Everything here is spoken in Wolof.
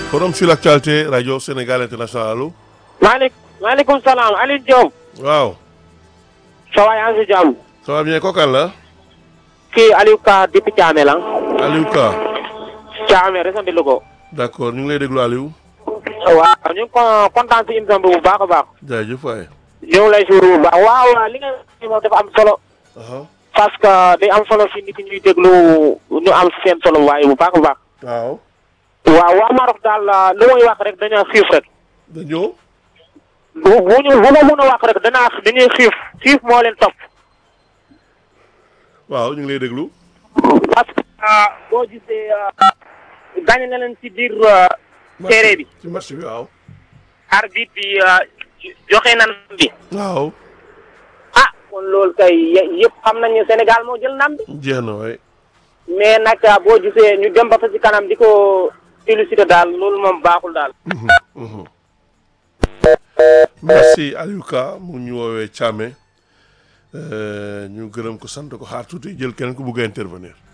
forum sur l'actualité rajo Sénégal international allo. maaleykum maaleykum salaam Aliou Diop. waaw. ça va yaa ngi si jàmm. ça va bien kooku la. kii Aliou Ka depuis Thiamé la. Aliou Ka. Thiamé région de Louga. d'accord ñu ngi lay déglu Aliou. waaw ñu ngi ko kontaan si émission bi bu baax a baax. jaajëf waay. ñu ngi lay suur bu baax waaw li nga xam moom dafa am solo. parce que day am solo si nit ñuy déglu ñu am seen solo waaye bu baax a baax. waaw. waaw waa Maroc daal lu may wax rek dañoo xiif rek. dañoo. bu bu ñu bu ma mën a wax rek danaa dañuy xiif xiif moo leen topp. waaw ñu ngi lay déglu. parce que boo gisee gagné na leen ci biir téere bi. ci match bi waaw. arbitre bi joxe na ndam bi. waaw. ah kon loolu kay yëpp xam nañu Sénégal moo jël ndam bi. jeex na waay. mais nag boo gisee ñu dem ba fa ci kanam di ko félicité daal loolu moom baaxul daal. merci Aliou Ka mu ñu woowee Thiamé ñu gërëm ko sant ko xaar tuuti jël keneen ku bugg a intervenir.